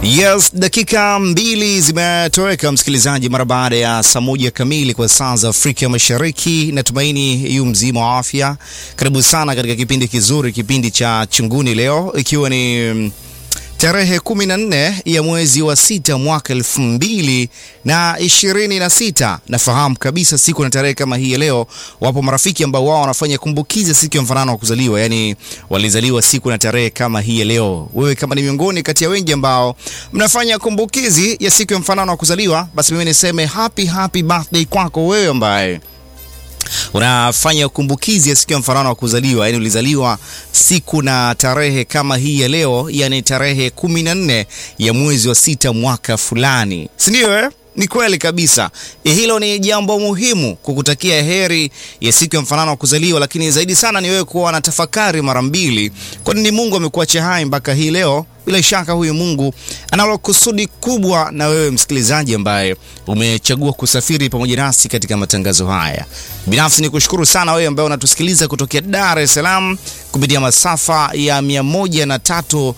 Yes, dakika mbili zimetoweka msikilizaji, mara baada ya saa moja kamili kwa saa za Afrika Mashariki. Natumaini yu mzima wa afya. Karibu sana katika kipindi kizuri, kipindi cha Chunguni leo, ikiwa ni tarehe 14 ya mwezi wa sita mwaka elfu mbili na ishirini na sita. Nafahamu kabisa siku na tarehe kama hii ya leo, wapo marafiki ambao wao wanafanya kumbukizi siku ya mfanano wa kuzaliwa, yani walizaliwa siku na tarehe kama hii ya leo. Wewe kama ni miongoni kati ya wengi ambao mnafanya kumbukizi ya siku ya mfanano wa kuzaliwa, basi mimi niseme happy happy birthday kwako wewe ambaye unafanya kumbukizi ya siku ya mfanano wa kuzaliwa, yani ulizaliwa siku na tarehe kama hii ya leo, yani tarehe kumi na nne ya mwezi wa sita mwaka fulani, si ndio eh? Ni kweli kabisa. E, hilo ni jambo muhimu kukutakia heri ya siku ya mfanano wa kuzaliwa, lakini zaidi sana ni wewe kuwa na tafakari mara mbili, kwani ni Mungu amekuacha hai mpaka hii leo. Bila shaka huyu Mungu analo kusudi kubwa na wewe msikilizaji ambaye umechagua kusafiri pamoja nasi katika matangazo haya. Binafsi ni kushukuru sana wewe ambaye unatusikiliza kutokea Dar es Salaam kupitia masafa ya 103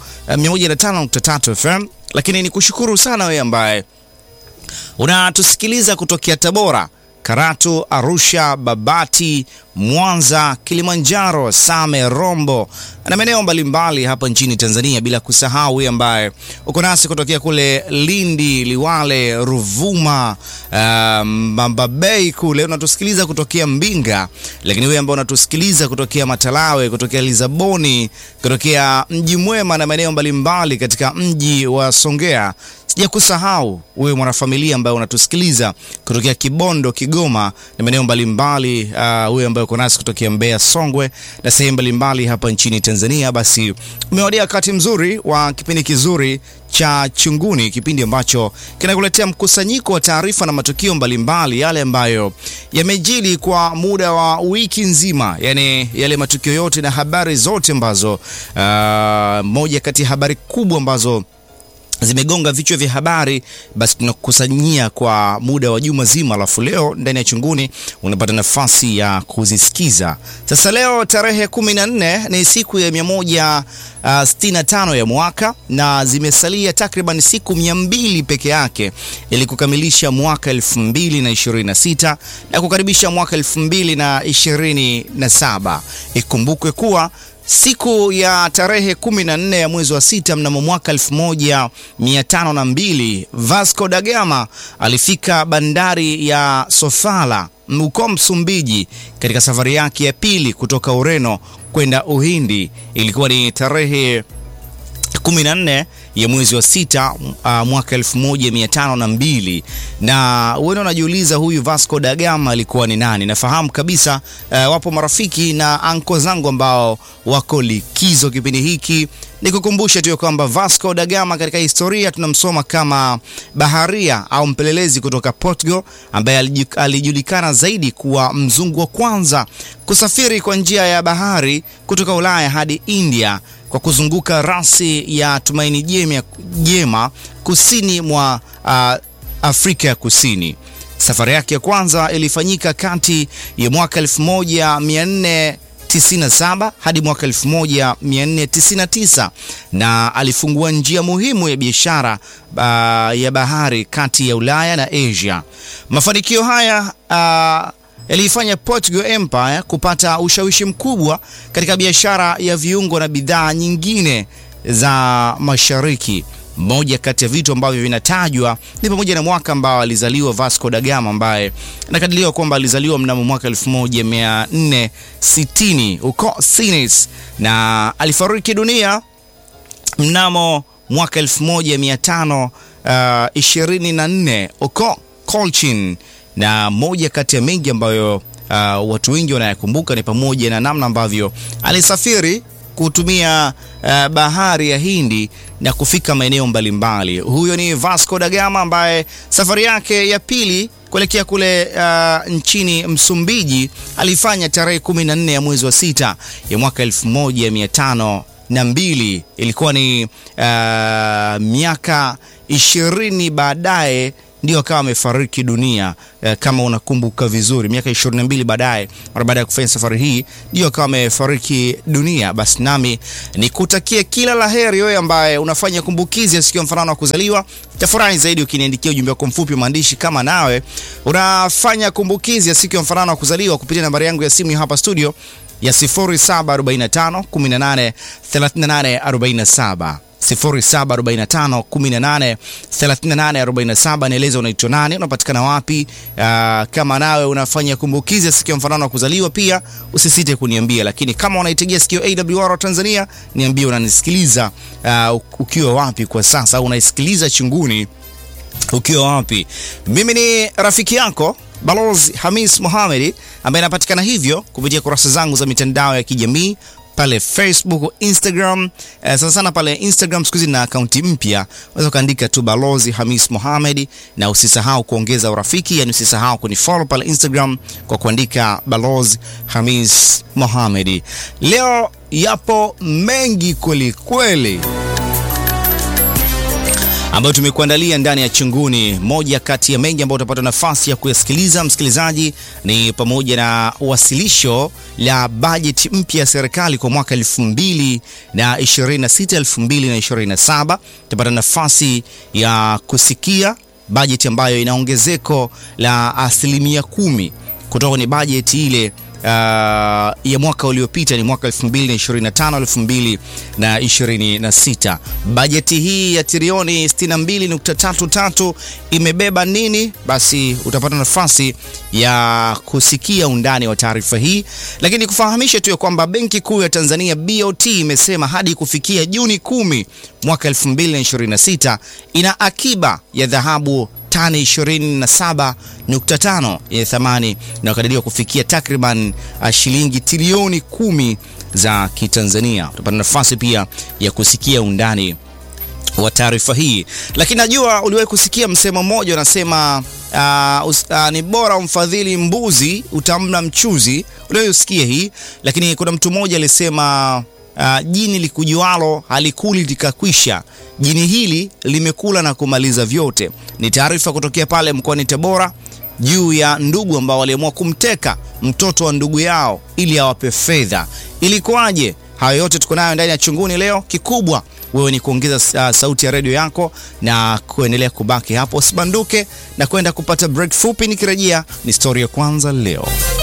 105.3 FM, lakini ni kushukuru sana wewe ambaye unatusikiliza kutokea Tabora, Karatu, Arusha, Babati, Mwanza, Kilimanjaro, Same, Rombo na maeneo mbalimbali hapa nchini Tanzania, bila kusahau wewe ambaye uko nasi kutokea kule Lindi, Liwale, Ruvuma, uh, Mbabei kule unatusikiliza kutokea Mbinga, lakini wewe ambaye unatusikiliza kutokea Matalawe, kutokea Lisaboni, kutokea Mji Mwema na maeneo mbalimbali katika mji wa Songea sija kusahau wewe mwanafamilia ambaye unatusikiliza kutokea Kibondo, Kigoma na maeneo mbalimbali, uh, wewe ambaye uko nasi kutokea Mbeya, Songwe na sehemu mbalimbali hapa nchini Tanzania, basi umewadia wakati mzuri wa kipindi kizuri cha Chunguni, kipindi ambacho kinakuletea mkusanyiko wa taarifa na matukio mbalimbali, yale ambayo yamejili kwa muda wa wiki nzima, yani yale matukio yote na habari zote ambazo, uh, moja kati ya habari kubwa ambazo zimegonga vichwa vya habari, basi tunakusanyia kwa muda wa juma zima, alafu leo ndani ya Chunguni unapata nafasi ya kuzisikiza. Sasa leo tarehe 14 ni siku ya 165 ya mwaka na zimesalia takriban siku 200 peke yake ili kukamilisha mwaka 2026 na kukaribisha mwaka 2027. Ikumbukwe kuwa siku ya tarehe 14 ya mwezi wa sita mnamo mwaka 1502 Vasco da Gama alifika bandari ya Sofala huko Msumbiji katika safari yake ya pili kutoka Ureno kwenda Uhindi. Ilikuwa ni tarehe 14 ya mwezi wa sita uh, mwaka 1502 na wewe unajiuliza huyu Vasco da Gama alikuwa ni nani? Nafahamu kabisa uh, wapo marafiki na anko zangu ambao wako likizo kipindi hiki. Nikukumbushe tu kwamba Vasco da Gama katika historia tunamsoma kama baharia au mpelelezi kutoka Portugal ambaye alijulikana zaidi kuwa mzungu wa kwanza kusafiri kwa njia ya bahari kutoka Ulaya hadi India kwa kuzunguka rasi ya Tumaini Jema, Jema kusini mwa uh, Afrika ya Kusini. Safari yake ya kwanza ilifanyika kati ya mwaka 1497 hadi mwaka 1499 na alifungua njia muhimu ya biashara uh, ya bahari kati ya Ulaya na Asia. Mafanikio haya uh, yaliifanya Portugal Empire kupata ushawishi mkubwa katika biashara ya viungo na bidhaa nyingine za mashariki. Moja kati ya vitu ambavyo vinatajwa ni pamoja na mwaka ambao alizaliwa Vasco da Gama ambaye nakadiriwa kwamba alizaliwa mnamo mwaka 1460 huko Sines na alifariki dunia mnamo mwaka 1524 huko Cochin na moja kati ya mengi ambayo uh, watu wengi wanayakumbuka ni pamoja na namna ambavyo alisafiri kutumia uh, bahari ya Hindi na kufika maeneo mbalimbali. Huyo ni Vasco da Gama ambaye safari yake ya pili kuelekea kule uh, nchini Msumbiji alifanya tarehe 14 ya mwezi wa sita ya mwaka 1502. Ilikuwa ni uh, miaka ishirini baadaye ndio akawa amefariki dunia eh, kama unakumbuka vizuri, miaka 22 baadaye, mara baada ya kufanya safari hii, ndio akawa amefariki dunia. Basi nami nikutakie kila la heri wewe ambaye unafanya kumbukizi ya siku ya mfanano wa kuzaliwa. Tafurahi zaidi ukiniandikia ujumbe wako mfupi maandishi, kama nawe unafanya kumbukizi ya siku ya mfanano wa kuzaliwa kupitia nambari yangu ya simu hapa studio ya 0745 18 38 47 0745 18 38 47. Nieleza unaitwa nani, unapatikana wapi? Uh, kama nawe unafanya kumbukizi ya siku ya mfanano wa kuzaliwa pia usisite kuniambia, lakini kama unaitegea sikio AWR Tanzania, niambie unanisikiliza uh, ukiwa wapi kwa sasa, au unaisikiliza chunguni ukiwa wapi? Mimi ni rafiki yako Balozi Hamis Mohamed ambaye anapatikana hivyo kupitia kurasa zangu za mitandao ya kijamii pale Facebook, Instagram. Eh, sana sana pale Instagram siku hizi na akaunti mpya, unaweza ukaandika tu Balozi Hamis Mohamed, na usisahau kuongeza urafiki, yani usisahau kunifollow pale Instagram kwa kuandika Balozi Hamis Mohamed. Leo yapo mengi kweli kweli ambayo tumekuandalia ndani ya Chunguni. Moja kati ya mengi ambayo utapata nafasi ya kuyasikiliza msikilizaji, ni pamoja na wasilisho la bajeti mpya ya serikali kwa mwaka 2026 2027. Utapata nafasi ya kusikia bajeti ambayo ina ongezeko la asilimia kumi kutoka kwenye bajeti ile Uh, ya mwaka uliopita ni mwaka 2025 2026. Bajeti hii ya trilioni 62.33 imebeba nini? Basi utapata nafasi ya kusikia undani wa taarifa hii, lakini kufahamisha tu ya kwamba Benki Kuu ya Tanzania BOT imesema hadi kufikia Juni 10 mwaka 2026 ina akiba ya dhahabu tani 27.5 yenye thamani inayokadiriwa kufikia takriban shilingi trilioni kumi za Kitanzania. Utapata nafasi pia ya kusikia undani wa taarifa hii, lakini najua uliwahi kusikia msemo mmoja unasema, uh, uh, ni bora umfadhili mbuzi utamla mchuzi. Uliwahi usikia hii, lakini kuna mtu mmoja alisema Uh, jini likujualo halikuli likakwisha. Jini hili limekula na kumaliza vyote. Ni taarifa kutokea pale mkoani Tabora juu ya ndugu ambao waliamua kumteka mtoto wa ndugu yao ili awape fedha. Ilikuwaje? Hayo yote tuko nayo ndani ya Chunguni leo. Kikubwa wewe ni kuongeza uh, sauti ya redio yako na kuendelea kubaki hapo, usibanduke na kwenda kupata break fupi. Nikirejea ni stori ya kwanza leo.